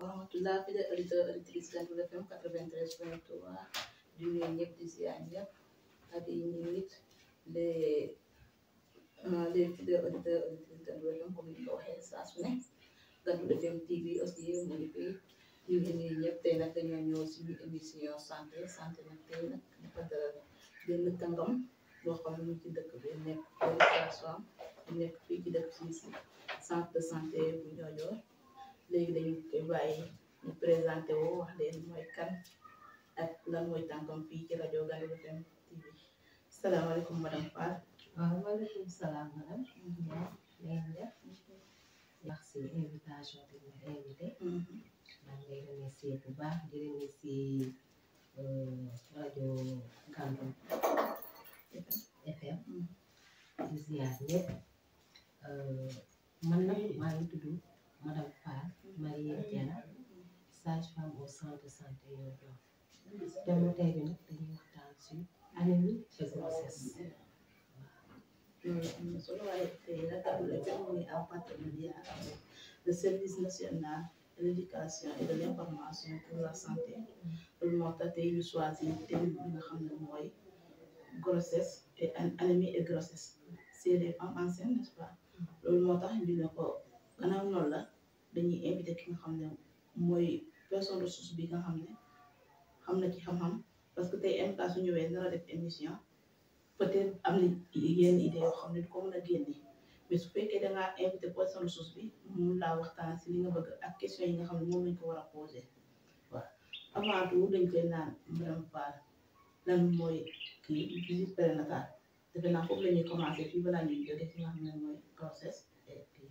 wa rahmatullah fidèles auditeurs auditrices Gandoul FM 93 point 3 di nuyu ñëpp di ziar ñëpp ak di nuyu it les les fidèles auditeurs auditrices Gandoul FM comme ni ko waxee saa su ne Gandoul FM TV aussi mu ngi fi ñu ngi nuyu ñëpp tey nag dañoo ñëw suñu émission santé santé nag tey nag dafa dalal benn kàngam boo xam ne mu ci dëkk bi nekk sage-femme nekk fii ci dëkk si si centre de santé bu Niodior léegi dañu koy bàyyi ñu présenté woo wax leen mooy kan ak lan mooy tànkam fii ci rajo Gandoul FM TV salaamaaleykum madame Fall. waaw waaleykum salaam madame. yaa ngi def merci invitation bi nga invité. maa ngi lay remercier bu baax di remercier rajo Gandoul FM. di ziar ñëpp man nag maa ngi tudd madame Fall Marie Diana sage-femme au centre de santé Niodior thème tey bi nag dañuy waxtaan ci anémie et grossesse loolu am na solo waaye tey nag Gandoul FM mu ngi en partenariat avec le service national de l'éducation et de l'information pour la santé loolu moo tax tey ñu choisir thème bi nga xam ne mooy grossesse et anémie et grossesse c'est les femmes enceintes n'est-ce pas loolu moo tax ñu ne ko gannaaw noonu la dañuy invité ki nga xam ne mooy personne ressource bi nga xam ne xam na ci xam-xam parce que tey MK su ñëwee dara def émission peut-être am na yenn idée yoo xam ne du ko mën a génne mais su fekkee da ngaa invité personne ressource bi mun laa waxtaan si li nga bëgg ak question yi nga xam ne moom lañ ko war a posé waaw avant tout dañ koy naan madame Fall lan mooy kii visite prénatale defe naa foofu la ñuy commencé fii balaa ñuy jóge fi nga xam ne mooy grossesse et puis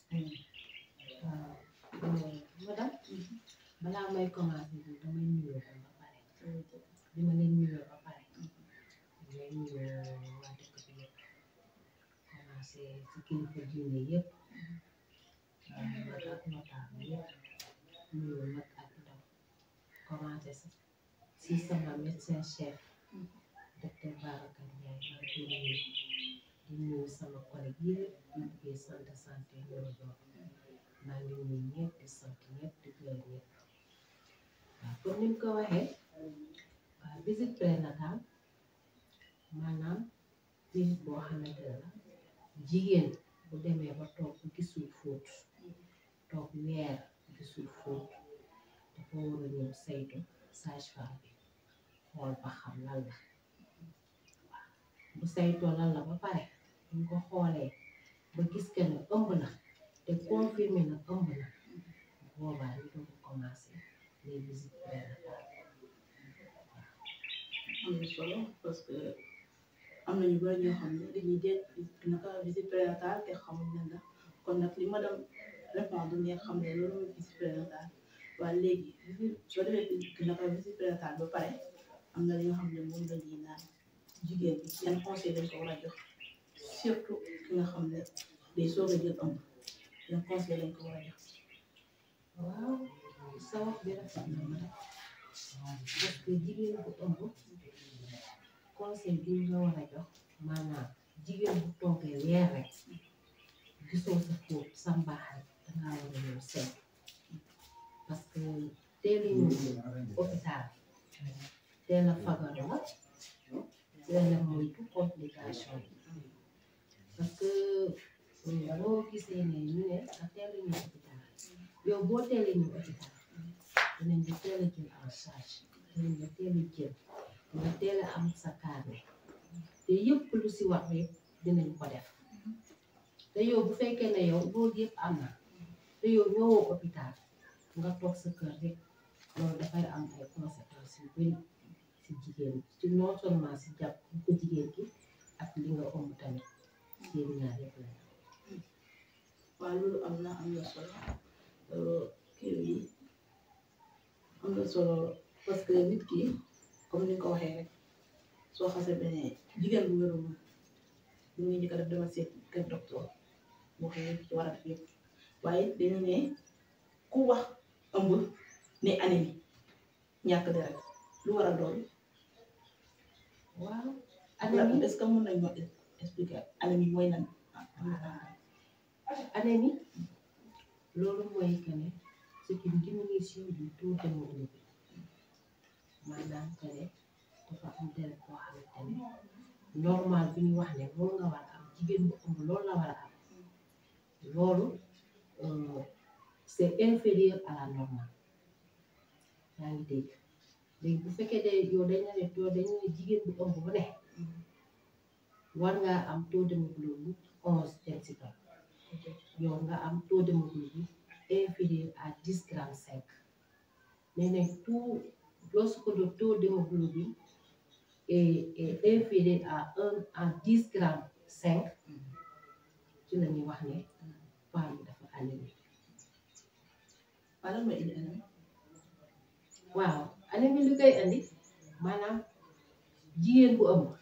waaw madame balaa may commencé bi damay nuyoo ko ba pare bi ma leen nuyoo ba pare damay nuyoo waa dëkk bi yëpp commencé ci kilifa diine yëpp mag ak notable yëpp nuyoo mag ak ndaw commencé si sama médecin chef docteur Babacar Ndiaye maa ngi koy nuyu di nuyu sama collègue yëpp di liggéey centre de santé Niodior maa ngi nuyu ñëpp di sant ñëpp di gërëm ñëpp waaw comme ni mu ko waxee waaw visite prénatale maanaam visite boo xamante ne la jigéen bu demee ba toog gisul fóot toog weer gisul fóot dafa war a ñëw saytu sage-femme bi xool ba xam lan la waaw bu saytoo lan la ba pare buñ ko xoolee ba gis que ne ëmb na te confirmé na ëmb na boobaa ñu doog a commencé les visites prénatales am na solo parce que am na ñu bëri ñoo xam ne dañuy dégg naka visite prénatale te xamuñ lan la kon nag li madame répondre ne xam ne loolu mooy visite prénatale waaye léegi visite soo defee naka visite prénatale ba pare am na li nga xam ne moom la ñuy naan jigéen bi yan conseil lañ ko war a jox surtout ki nga xam ne day soog a jël ëmb yan conseil lañ ko war a jox. waaw sa wax bi rafet na ma parce que jigéen bu ëmb conseil bi nga war a jox maanaam jigéen bu toogee weer rek gisoo sa fóot sa mbaax rek dangaa war a ñëw seet parce que teel a ñëw hôpital teel a fagaru la teel a moytu complication yi parce que boo gisee ne ñu ne nga teel a ñëw hôpital yow boo teel a ñëw hôpital dinañ la teel a jël en charge dinañ la teel a jël nga teel a am sa carnet te yëpp lu si wax rek dinañ ko def te yow bu fekkee ne yow loolu yëpp am na te yow ñëwoo hôpital nga toog sa kër rek loolu dafay am ay conséquences yu bari si jigéen ci non seulement si jàpp ko jigéen ki ak li nga ëmb tamit yéen ñaar yëpp la waaw loolu am na am na solo kii yi am na solo parce que nit ki comme ni nga ko waxee rek soo xasee beneen jigéen bu wérul lu muy njëkk a def dama seet kër docteur boo xam ne ci war a def yëpp waaye dañu ne ku wax ëmb ne anémie ñàkk deret lu war a doon waaw anémie est-ce que mën nañ ñoo expliquer anémie mooy lan anémie loolu mooy que ne c'est une diminution du taux d'hémoglobine maanaam que ne dafa am deret boo xamante ne normal bi ñu wax ne loolu nga war a am jigéen bu ëmb loolu la war a am loolu euh, c'est inférieur à la normale yaa ngi dégg léegi bu fekkee de yow dañ la ne yow dañ ne jigéen bu ëmb bu ne war ngaa am taux d'hémoglobine onze dem si kaw yow nga am taux d'hémoglobine inférieur à dix grammes cinq mais nag tout lorsque le taux d'hémoglobine est, est inférieur à un à dix grammes cinq ci la ñuy wax ne femme bi dafa anémie Wala mooy indi anam. waaw anémie li koy andi maanaam jigéen bu ëmb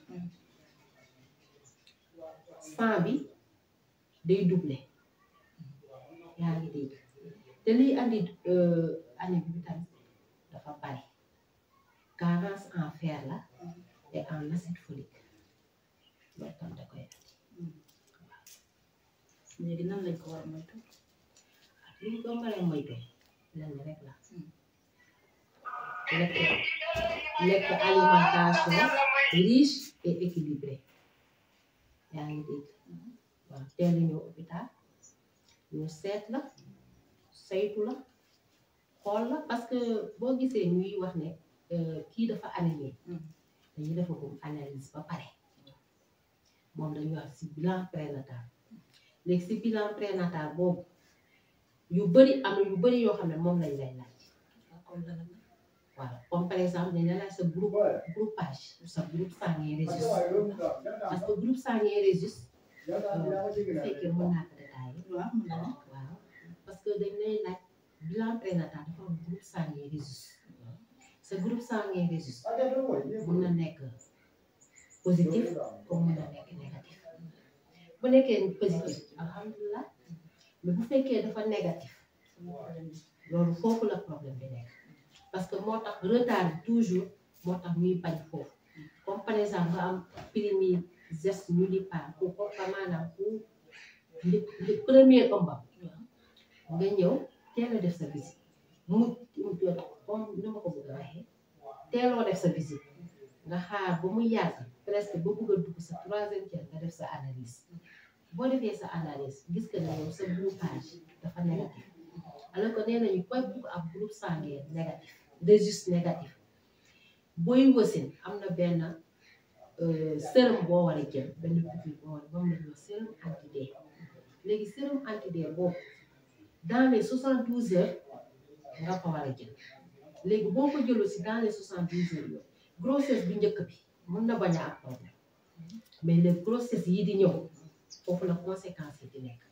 sang bi day doublé yaa ngi dégg te liy andi euh, anémie bi tamit dafa bari carence en fer la et en acide folique loolu tam da koy andi léegi nan lañ ko war a moytu. li ñu ko mën a moytu lenn rek la lekk lekk alimentation riche et équilibrée yaa ngi dégg waaw teel a ñëw hôpital ñu seet la saytu la xool la parce que boo gisee ñuy wax ne euh, kii dafa anémie dañuy defagum analyse ba pare moom dañuy wax ci bilan prénatal léegi ci bilan prénatal boobu yu bëri am na yu bëri yoo xam ne moom lañ lay laaj comme dana waaw comme par exemple dañ la laaj sa groupe groupage sa groupe sanguin Rhésus parce que groupe sanguin Rhésus bu fekkee mën naa ko détailler waaw mën na ne. waaw parce que dañ lay laaj bilan prénatal dafa am groupe sanguin Rhésus sa groupe sanguin Rhésus mun na nekk positif comme mun na nekk négatif bu nekkee positif alhamdulilah mais bu fekkee dafa négatif loolu foofu la problème bi nekk parce que moo tax retard bi toujours moo tax ñuy bañ foofu comme par exemple nga am primi geste nullipare ku ko ka maanaam ku li li premier ëmbam nga ñëw teel a def sa visite mu comme ni ma ko bëgg a waxee teeloo def sa visite nga xaar ba mu yàgg presque ba bëgg a dugg sa troisième tiers nga def sa analyse boo defee sa analyse gis que ne yow sa groupage dafa négatif alors que nee nañu koy bugg am groupe sanguin négatif Rhésus négatif booy wasin am na benn euh, sérum boo war a jël benn piqûre boo war a moom la ñuy wax sérum anti-D léegi sérum anti-D boobu dans les soixante douze heures nga ko war a jël léegi boo ko jëloo si dans les soixante douze heures yooyu grossesse bi njëkk bi mën na bañ a am problème mais les grossesse yi di ñëw foofu la conséquence yi di nekk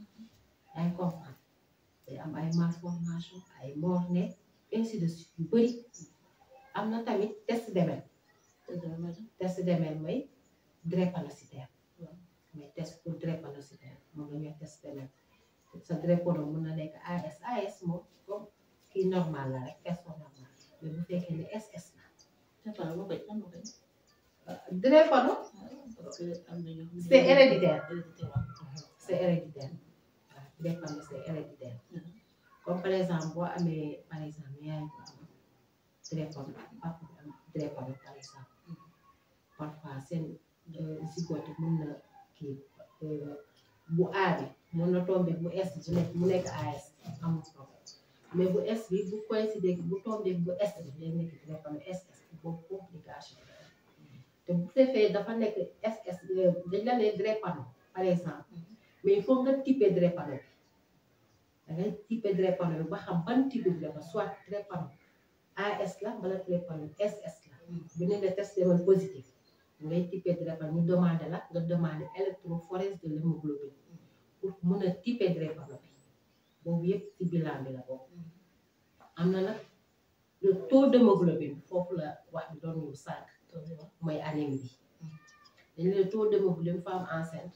yaa ngi comprendre day am ay malformation ay morne ainsi de suite yu bëri am na tamit test demel test demel mooy drépanocytaire mais test pour drépanocytaire moom la ñuy wax test demel sa drépano mën na nekk AS AS moom comme kii normal la rek personne normal mais bu fekkee ne SS la Dafa boo koy am na koy. drépano parce que am na ñoo xam ne c'est héréditaire héréditaire waaw. c'est héréditaire waaw drépano c'est héréditaire comme par exemple boo amee par exemple yaay bu am drépano papa bu am drépano par exemple parfois seen zigote mën na kii euh, bu A bi mën na tombé bu S bu nekk mu nekk AS amul problème mais bu S bi bu coïncider bu tombé bu S bi day nekk drépano SS boobu complication la. te bu defee dafa nekk SS euh, dañ la ne drépano par exemple mais il faut nga typer drépano bi da ngay typer drépano bi ba xam ban type de drépano soit drépano AS la wala drépano SS la bu ne la test demal positif ngay typer drépano ñu demandé la nga demandé électrophorèse de l'hémoglobine pour mun a typer drépano bi boobu yëpp ci bilan bi la bokk am na nag le taux d'hémoglobine foofu la wax bi doon ñu sànq mooy anémie bi dañ le taux d'hémoglobine femme enceinte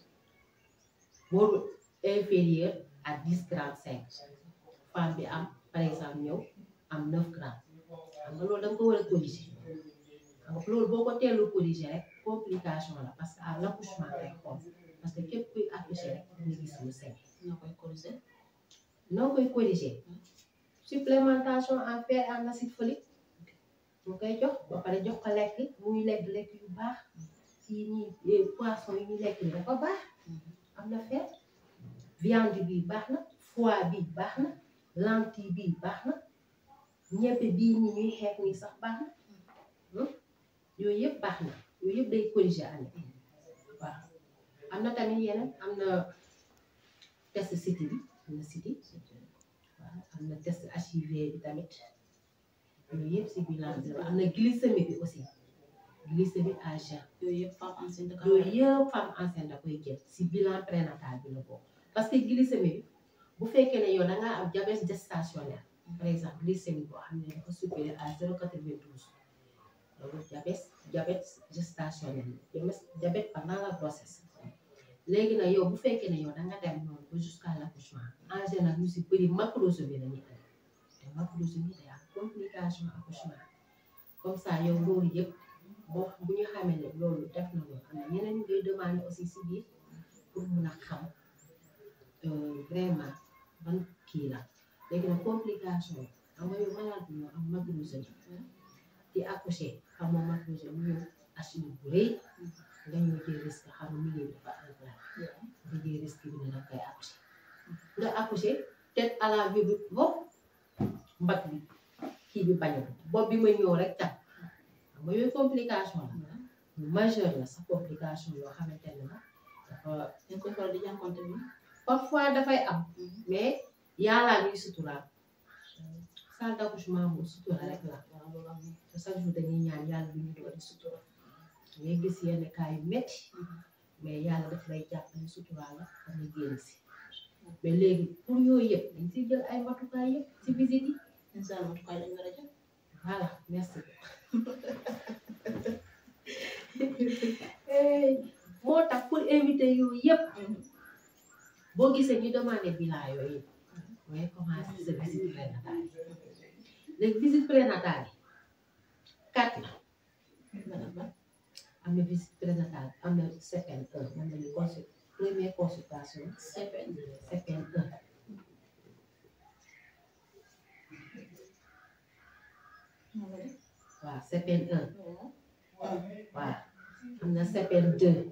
boobu inférieur à dix grammes cinq femme bi am par exemple ñëw am neuf grammes xam nga loolu da nga ko war a corriger xam nga loolu boo ko teelul corriger rek complication la parce que à l'accouchement ngay xool parce que képp kuy accoucher rek nga gis lu sec Noo koy corriger. noo koy corriger supplémentation en fer et en acide folique mu koy jox ba pare jox ko lekk muy lekk lekk yu baax kii nii poisson yi ñuy lekk ni dafa baax am na fer viande bi baax na foie bi baax na lentille bi baax na ñebbe bii ñi ñuy xeex nii sax baax na yooyu yëpp baax na yooyu yëpp day corriger année waaw am na tamit yeneen am na test city bi am na city waaw am na test HIV bi tamit yooyu yëpp si bilan zéro am na glycémie bi aussi glycémie à jeun yooyu yëpp femme enceinte da yooyu yëpp femme enceinte da koy jël si bilan prénatal bi la bokk parce que glycémie bi bu fekkee ne yow da ngaa am diabète gestationnel par exemple glycémie boo xam ne dafa supérieur à zéro quatre-vingt-douze loolu diabète diabète gestationnel diabète pendant la grossesse léegi nag yow bu fekkee ne yow da nga dem noonu ba jusqu'à l'accouchement en général ñu si bëri macrosomie la ñuy am te macrosomie day am complication accouchement comme ça yow loolu yëpp boo bu ñu xamee ne loolu def na loolu am na ñeneen ñu koy demandé aussi si biir pour mun a xam vraiment ban kii la léegi nag complication yi xam nga yow malade bi ñoo am macrosomie di accoucher xam nga macrosomie mu ñëw achine bu rëy nga ñëw jël risque xam nga milieu bi dafa enclavé nga jël risque bi ne da koy accoucher nga accoucher tête à la vue bi bopp mbag bi kii bi bañu bopp bi ma ñëw rek tam xam nga yooyu complication la lu majeur la sa complication yoo xamante ne la dafa dañ koy faral di jànkonte bi parfois dafay am mais yàllaa ñuy suturaal salle d'accouchement moom sutura rek la waaw loolu am te chaque jour dañuy ñaan yàlla bu ñu doon sutura ngay gis yenn cas yu métti mais yàlla daf lay jàppale suturaal la ba nga génn si mais léegi pour yooyu yëpp dañ siy jël ay matukaay yëpp si visite yi incha allah matukaay lañ war a jël voilà merci moo tax pour éviter yooyu yëpp boo gisee ñu demandé bilan yooyu mooy commencé sa visite prénatale léegi visite prénatale yi quatre la am na visite prénatale am na CPN 1 moom la ñu consul première consultation CPN CPN 1 waaw CPN 1 waaw am na CPN 2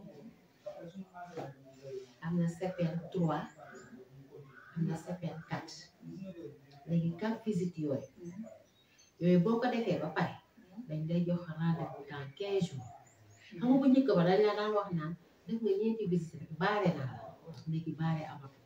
am na CPN 3 am na CPN 4 léegi quatre visites yooyu yooyu boo ko defee ba pare dañ lay jox rendez-vous dans quinze jours xam nga bu njëkk ba dañ la daan wax naan def nga ñeenti visite rek baare naa la léegi baare amatu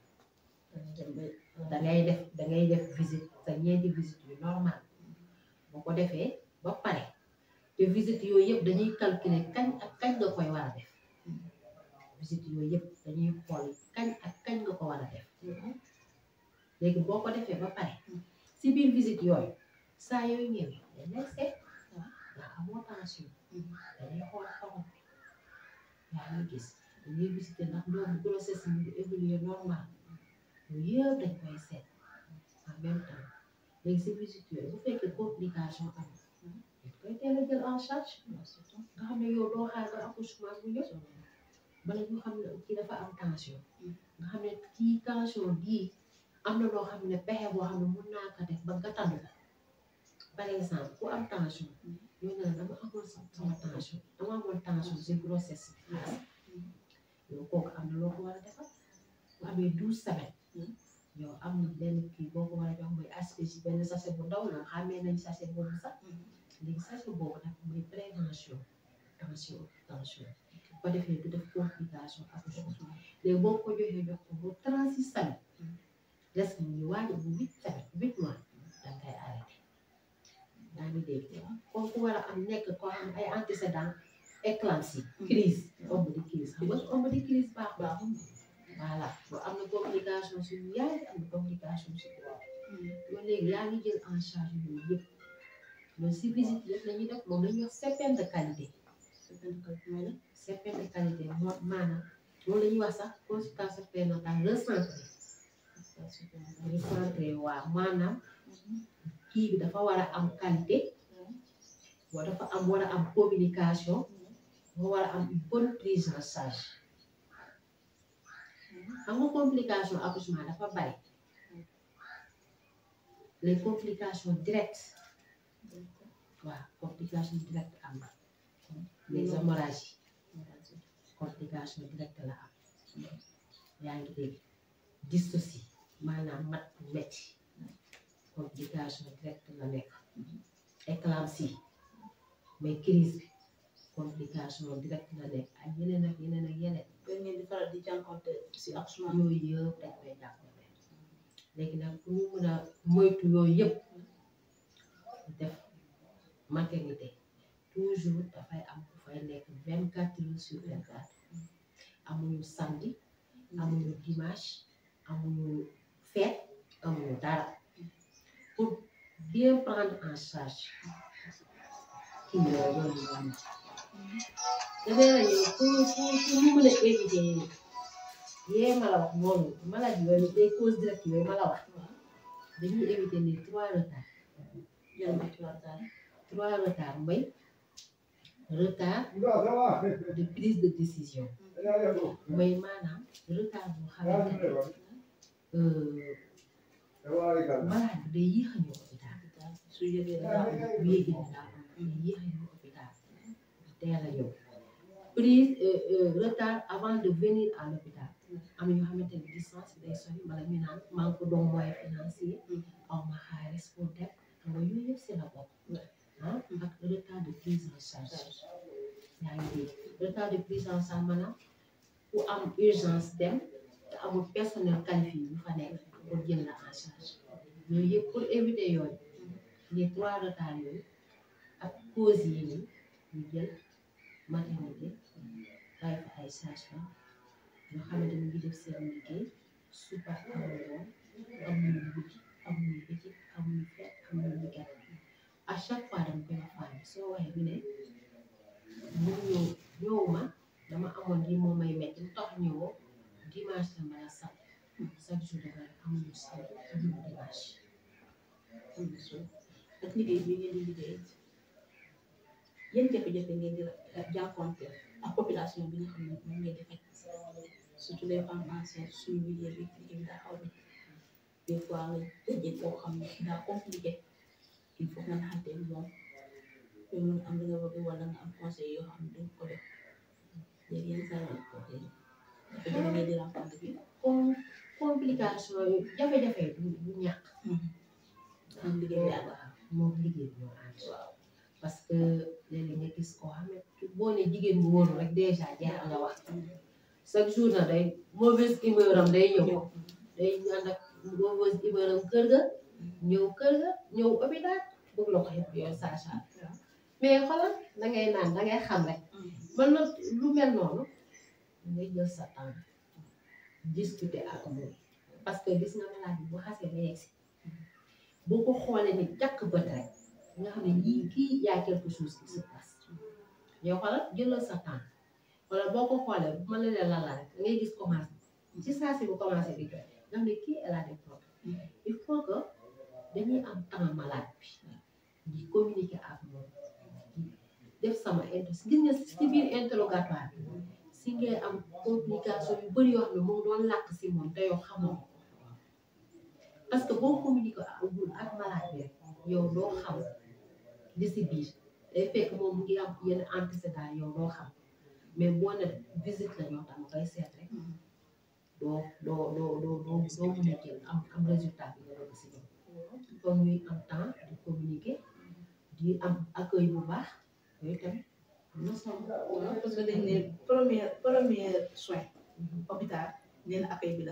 da ngay def da ngay def visite sa ñeenti visite yu normal boo ko defee ba pare te visite yooyu yëpp dañuy calculer kañ ak kañ nga koy war a def visite yooyu yëpp dañuy xool kañ ak kañ nga ko war a def léegi boo ko defee ba pare si biir visite yooyu saa yooyu ñëwee dañ lay seet nga amoo tension dañuy xool xorom bi yaa ngi gis dañuy visiter ndax doomu grossesse mu ngi évoluer normal yooyu yëpp dañ koy seet en même temps léegi si visite yooyu bu fekkee complication am dañ koy teel a jël en charge nga xam ne yow doo xaar ba accouchement bu ñëw bala ñu xam ne kii dafa am tension nga xam ne kii tension bii am na loo xam ne pexe boo xam ne mun naa ko def ba gàttandu la par exemple ku am tension ñoo ne la dama amoon sama tension dama amoon tension si grossesse bi yow kooku am na loo ko war a defal bu amee douze semaines yow am na benn kii boo ko war a jox mooy HPG benn sachet bu ndaw la xamee nañ sachet boobu sax léegi sachet boobu nag mooy prévention tension tension bu ko defee du def complication accouchement léegi boo ko joxee jox ko bu trente six semaines des mu ngi waaj bu huit semaines huit mois da ngay arrêté yaa ngi dégg kooku war a am nekk koo xam ay antécédent éclampsie crise ëmb di crise xam nga ëmb di crise baax baax voilà boo am na complication suñu yaay am na complication si droit loolu léegi yaa ngi jël en charge yooyu yëpp loolu si visite yëpp la ñuy def moom la ñuy wax CPN de qualité CPN de qualité moo maanaam loolu la ñuy wax sax consultation prénatale recentré recentré waaw maanaam kii bi dafa war a am qualité boo dafa am war a am communication moo war a am une bonne prise en charge xam nga complication accouchement dafa bari les complications directes waaw complications directes am na les hémorragies complication directe la am yaa ngi dégg dystocie maanaam mat bu metti complication directe la nekk éclampsie mais crise bi complication directe la nekk ak yeneen ak yeneen ak yeneen da ngeen di faral di jànkonte si accouchement yooyu yëpp dañ koy jàppale léegi nag pour ñu mën a moytu yooyu yëpp def maternité toujours dafay am ku fay nekk vingt quatre heures sur vingt quatre amuñu samedi amuñu dimanche amuñu fête amuñu dara pour bien prendre en charge kii yooyu loolu la ñu dafay la ñëw pour pour pour ñu mën a éviter yee ma la wax noonu maladie yooyu des causes directes yooyu ma la wax dañuy éviter les trois retards yan mooy ci waxtaan trois retards mooy retard de prise de décision mooy maanaam retard boo xamante ne malade bi day yéex a ñëw hôpital su yëgee daa am bu yéegee ne daa am day yéex a ñëw hôpital teel a ñëw prise retard avant de venir à l'hôpital am yoo xamante ne distance bi day sori wala ñu naan manque de moyen financier aw ma xaalis pour dem xam nga yooyu yëpp si la bokk ah ak retard de prise en charge yaa ngi dégg retard de prise en charge maanaam ku am urgence dem te amul personnel qualifié yu fa nekk pour jël la en charge yooyu yëpp pour éviter yooyu les trois retards yooyu ak causes yi nii ñu jël maternité bàyyi fa ay sage-femme yoo xamante ni ngi def seen liggéey suba amuñu woon amuñu guddi amuñu bëccëg amuñu fet amuñu weekend à chaque fois dama koy wax femme bi soo waxee bi ne mu ñëw ñëwuma dama amoon lii moom may metti lu tax ñëwoo dimanche la mbala samedi chaque jour dafa amuñu samedi amuñu dimanche ak liggéey bi ngeen di liggéey yan jafe-jafe ngeen di jànkonte ak population bi nga xam ne moom ngeen di fekk surtout les femmes enceintes suñu milieu bi liggéey bi daa xaw a des fois nga dajee koo xam ne daa compliqué il faut nga naxante moom pour mun am li nga bëgg wala nga am conseil yoo xam ne duñ ko def léegi yenn saa yi ok jafe-jafe ngeen di rencontre bi comme complication yi jafe-jafe yi du du ñàkk am liggéey bi ak waaw moom liggéey bi ñoo ànd waaw parce que léeg-léeg nga gis koo xam ne boo ne jigéen bu wóoru rek déjà jeexal nga wax chaque jour na day mauvaise humeur am day ñëw day ànd ak mauvaise humeur am kër ga ñëw kër ga ñëw hôpital bëgg la ko yëpp yow sage mais xoolal da ngay naan da ngay xam rek man nag lu mel noonu da ngay jël sa temps discuter ak moom parce que gis nga malade bi bu xasee ba yegsi boo ko xoolee ni jàkk bët rek nga xam ne yii kii yaa quelque chose qui se passe yow xoolal jëlal sa temps wala boo ko xoolee bu ma la leen lan la rek da ngay gis commencé ci saa si bu commencé di joxe nga xam ne kii elle a des problèmes il faut que dañuy am temps malade bi di communiquer ak moom di def sama inter gis nga si biir interrogatoire bi si ngay am complication yu bëri yoo xam ne moom doon làkk si moom te yow xamoo ko parce que boo communiquer ak ak malade bi rek yow doo xam li si biir day fekk moom mu ngi am yenn antécédent yow doo xam mais boo ne visite la ñoo tax ma koy seet rek doo doo doo doo doo doo mën a jël am am résultat bi nga bëgg si ñoom comme ñuy am temps di communiquer di am accueil bu baax yooyu tamit am na solo waaw parce que dañ ne premier premier soin hôpital nee na accueil bi la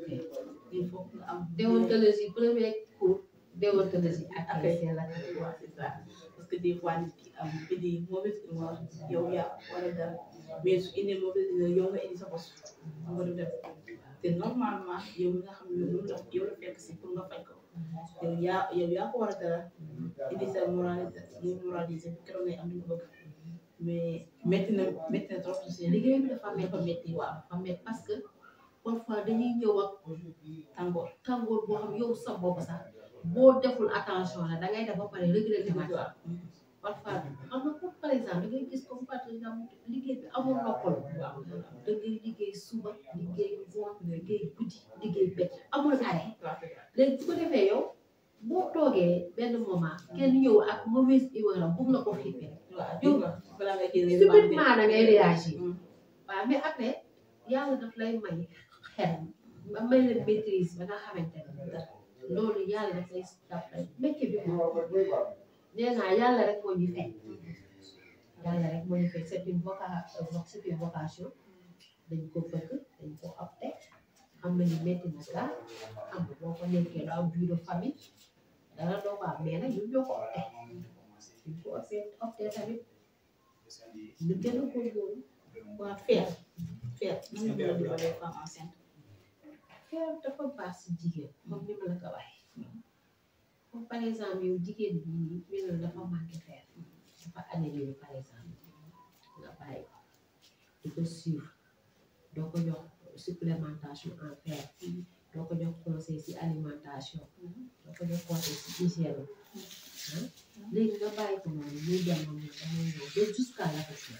il faut nga am déontologie premier cours déontologie ak accueil c'est la waaw c'est ça parce que des fois nit ki am indi mauvaise humeur yow yaa war a dem mais su indi mauvaise humeur yow nga indi sa bos nga du dem te normalement yow mi nga xam ne moom la yow la fekk si pour nga faj ko yow yaa yow yaa ko war a dara indi sa moralité moralisé keroog ngay am li nga bëgg mais métti na métti na trop si liggéey bi dafa dafa métti métti waaw dafa métti parce que parfois dañuy ñëw ak tàngoor tàngoor boo xam yow sa bopp sax boo deful attention la da ngay def ba pare regretté waat waaw parfois xam nga comme par exemple da ngay gis comme par exemple liggéey bi amul noppal waaw da ngay liggéey suba liggéey ngoon liggéey guddi liggéey bëccëg amul arrêt léegi su ko defee yow boo toog toogee benn moment kenn ñëw ak mauvaise humeur am bugg na ko xippee waaw yow balaa nga kii subitement da ngay réagir waaw mais après yàlla daf lay may xel ba may la maîtrise ba nga xamante ne loolu yàlla daf lay daf lay métier bi moom nee naa yàlla rek moo ñu fekk yàlla rek moo ñu fekk c'est une voca c'est une vocation dañ ko bëgg dañ ko opté xam nañu métti na gaa xam nga boo ko nekkee doo am vie de famille dara doo ko am mais nag ñun ñoo ko opté ñu ko opté opté tamit ñu gën a góorgóorlu waa feer feer nan nga mën a dimbalee femme enceinte feer dafa baax si jigéen comme ni ma la ko waxee comme par exemple yow jigéen bi ñu ne la dafa manqué feer dafa anémie par exemple nga bàyyi ko di ko suivre doo ko jox supplémentation en fer doo ko jox conseil si alimentation doo ko jox conseil si hygiène ah léegi nga bàyyi ko noonu muy dem moom damay ñëw ba jusqu'à l'accouchement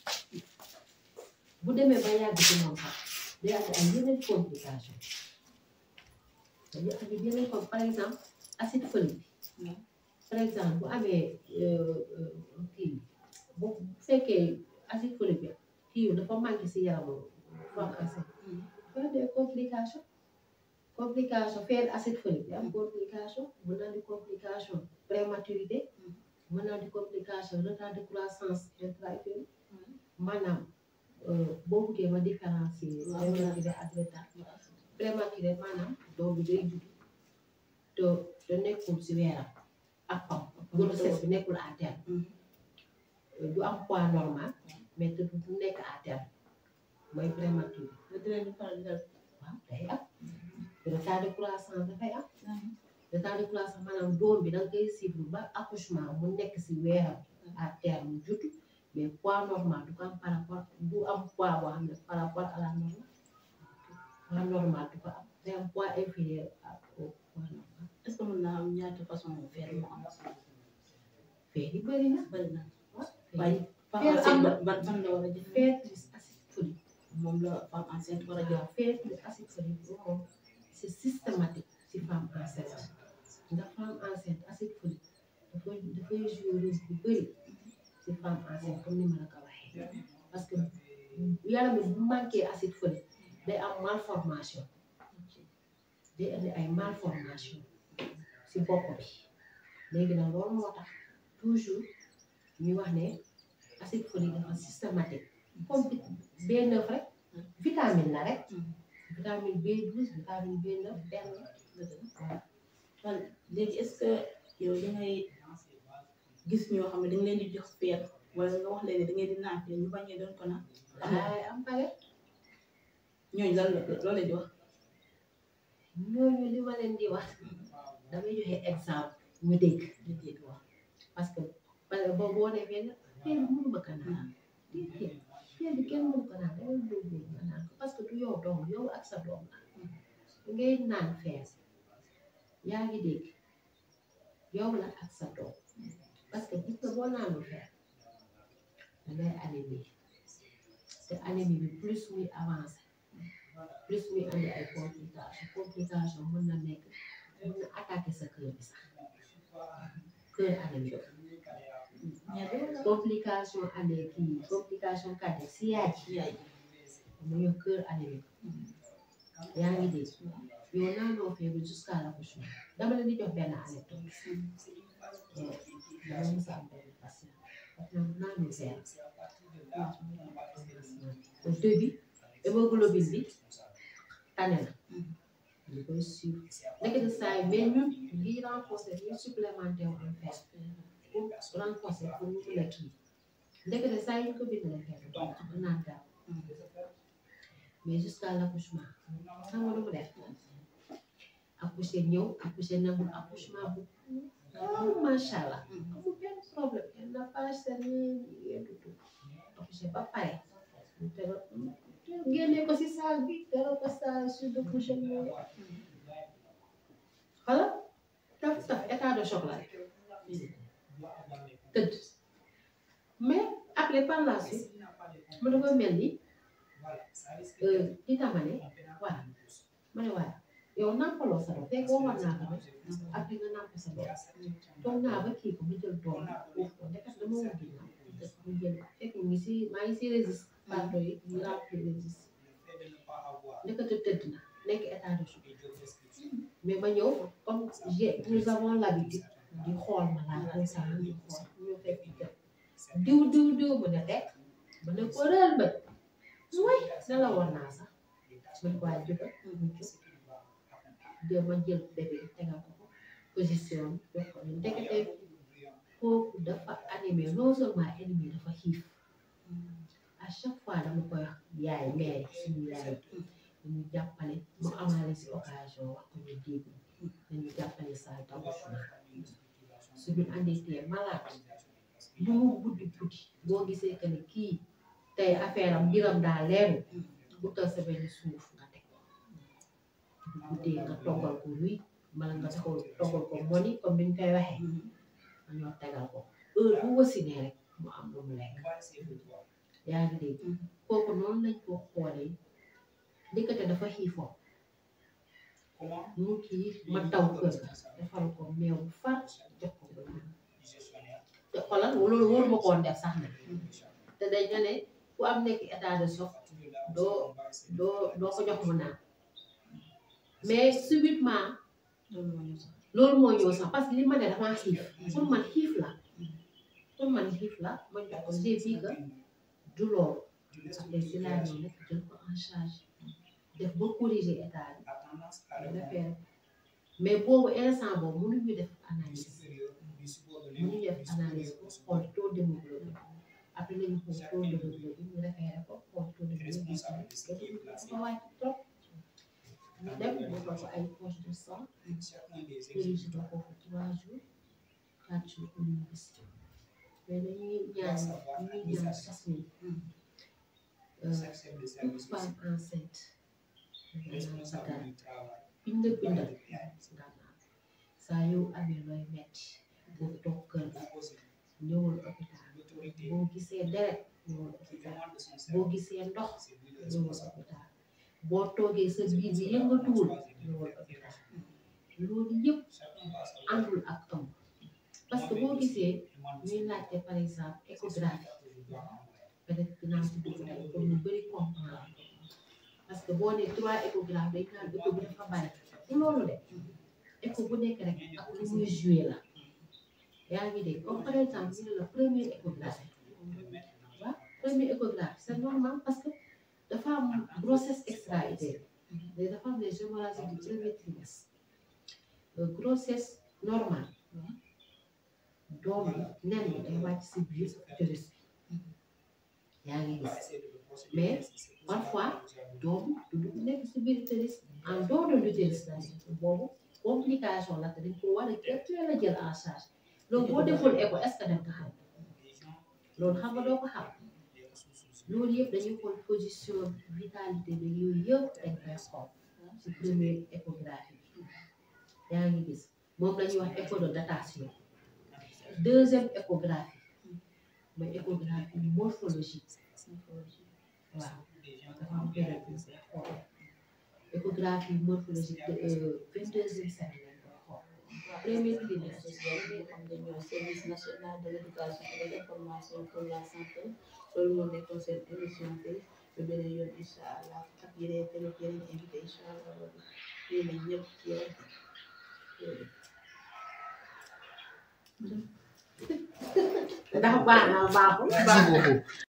bu demee ba yàgg ci moom sax day am ay yeneen complication dañuy am yeneen comme par exemple acide folique bi par exemple bu amee kii bu fekkee acide folique bi kii dafa manqué si yaramu femme enceinte dafa des complication complication faire acide folique bi am complication mën naa di complication prématurité mën naa di complication retard de croissance intra-utérine maanaam boo buggee ma différencier prématuré ak retard prématuré maanaam doom bi day judd te te nekkul si weeram ak pam grossesse bi nekkul à terme du am poids normal mais te du nekk à terme mooy prématuré waaw day am retard de croissance dafay am retard de croissance maanaam doom bi da nga koy suivre ba accouchement mu nekk si weeram à terme judd mais poids normal du ko am par rapport du am poids boo xam ne par rapport à la normale la normale du ko am day am poids inférieur au poids normal est-ce que mën naa am ñaata façon feer moo am feer yi bëri na bëri na waaye waaye feer femme am enceinte na ban ban la war a jël feer plus acide folique moom la femme enceinte war a jël waaw feer plus acide folique boobu moom c'est systématique ci femme enceinte ndax femme enceinte acide folique dafay dafay jouer rôle bu bëri ci femme enceinte comme ni ma la ko waxee parce que yaram bi bu manqué acide folique day am malformation day indi ay malformation ci bopp bi léegi nag loolu moo tax toujours ñuy wax ne acide folique dafa systématique comme B9 rek vitamine la rek vitamine B12 vitamine B9 benn waaw man léegi est-ce que yow da ngay gis ñoo xam ne da nga leen di jox feer wala nga wax leen ne da ngay di naan feer ñu bañee doon ko naan waaye am pare ñooñu lan la loolu la di wax ñooñu li ma leen di wax damay joxe exemple ñu dégg ñu dégg wax parce que parce que boo boo nee fenn feer bi mënu ma ko naan déedéet feer bi kenn mënu ko naan dama dóobu nga naan ko parce que du yow doom yow ak sa doom la ngay naan feer yaa ngi dégg yow la ak sa doom parce que gis nga boo naanul feer dangay anémie te anémie bi plus muy avancé plus muy andi ay complication complication mën na nekk mën na attaquer sa cœur bi sax cœur anémique complication année kii complication cardiaque si yaay ji yaay mu ñëw cœur anémique yaa ngi dégg yow naanoo feebu jusqu'à l'accouchement dama leen di jox benn anecdote dama mës a am benn patient parce que naanul feer au début hémoglobine bi tane na ñu koy suivre ndekete saa yi mais ñun lii renforcer ñu supplémentaire wu en fer pour renforcer pour ñu mën a kii ndekete saa yi ñu ko bindalee fer du naan gaaw mais jusqu'à l'accouchement xam nga lu mu def accouché ñëw accouché nangul accouchement bu gaaw macha allah amul benn problème elle n'a pas saigné rien du tout accouché ba pare ñu tegal génne ko si salle bi tegal ko salle sur de couche mooy xala taf taf état de choc la rek tëdd mais après par la suite mu dafa mel ni di tamane waaw ma ne waaw yow nàmpaloo sa doom fekk waxoon naa ko rek après nga nàmp sa doom toog naa ba kii ko mu jël doom uuf ko ndeket dama war ginnaaw mu jël fekk mu ngi si maa ngi si résiste parto yi ñu rempli résiste ndekete tëdd na nekk état de choc mais ma ñëw comme j'ai nous avons l'habitude di xool ma laa constamment di xool ñu fekk jël diw diw diw mu ne teg ma ne ko rël ba way ne la woon naa sax man ko waay jógal mu jóg de ma jël bébé tegal ko ko position jox ko ni ndekete kooku dafa animé non seulement animé dafa xiif à chaque fois dama koy wax yaay mère suñu yaay dañu jàppale mu amaale si occasion wax ko ñu dégg dañu jàppale salle d'accouchement suñu anditee malade lu mu guddi guddi boo gisee que ne kii tey affaire am mbiram daa leeru utal sa benn suuf nga teg bu guddee nga toggal ko ruy mala nga taxaw toggal ko moni comme ni ñu koy waxee nga ñoo tegal ko heure bu wasinee rek mu am lu mu lekk yaa ngi dégg kooku noonu lañ ko xoolee ndekete dafa xiifoon mu kii ma taw kër ga defal ko meew bu far jox ko ba naan te xoolal loolu loolu ma koon def sax na te dañ ne ne ku am nekk état de choc doo doo doo ko jox mu naan mais subitement loolu moo ñu sax loolu moo ñëw sax parce que li ma ne damaa xiif pour man xiif la pour man xiif la ma jox ko j'ai vu que du loolu après si laa ñëw nag jël ko en charge def ba corriger état bi defee mais boobu instant boobu mënuñu def analyse mënuñu def analyse pour xool taux d'hémoglobine après nañu xool taux d'hémoglobine ñu référé ko xool taux d'hémoglobine dafa wàcc trop ñu dem defal ko ay poche de sang corrigé ko foofu trois jours quatre jours pour ñu gis mais dañuy ñaan ñuy ñaan sas ni toute femme enceinte maanaam sa garab biñ la bindal nga naan saa yow amee looy metti boo toog kër ga ñëwal hôpital boo gisee deret ñëwal hôpital boo gisee ndox ñëwal hôpital boo toogee sa biir bi yëngatuwul ñëwal hôpital loolu yëpp àndul ak ëmb parce que boo gisee ñuy laajte par exemple échographie peut-être dinaa si dugg tey pour ñu bëri comprendre parce que boo nee trois échographes dañ naan écho bi dafa bari du loolu de écho bu nekk rek ak lu muy joué la yaa ngi dégg comme par exemple ñu ne la première échographie waaw première échographie c'est normal parce que dafa am grossesse extra-utérine mais dafa am les hémorragies du premier trimestre grossesse normale doom bi nen bi day wàcc si biir utérus bi yaa ngi gis mais parfois doom du dugg nekk si biir utérus en dehors de l'utérus la nekk boobu complication la te dañ ko war a teel a jël en charge loolu boo deful écho est-ce que danga ko xam loolu xam nga doo ko xam loolu yëpp dañuy xool position vitalité bi yooyu yëpp dañ koy xool si première échographie bi yaa ngi gis moom la ñuy wax écho de datation deuxième échographie mooy échographie morphologique waaw dafa am période bu ñu koy xool échographie morphologique de vingt deuxième semaine lañ koy xool premier trimestre association bi xam nga ñoo service national de l'éducation et de l'information pour la santé loolu moo nekkoon seen émission bi ba beneen yoon incha allah ak yeneen tamit yeneen invité incha allah lii la ñëpp ci yow ndax baax na baaxul Merci beaucoup.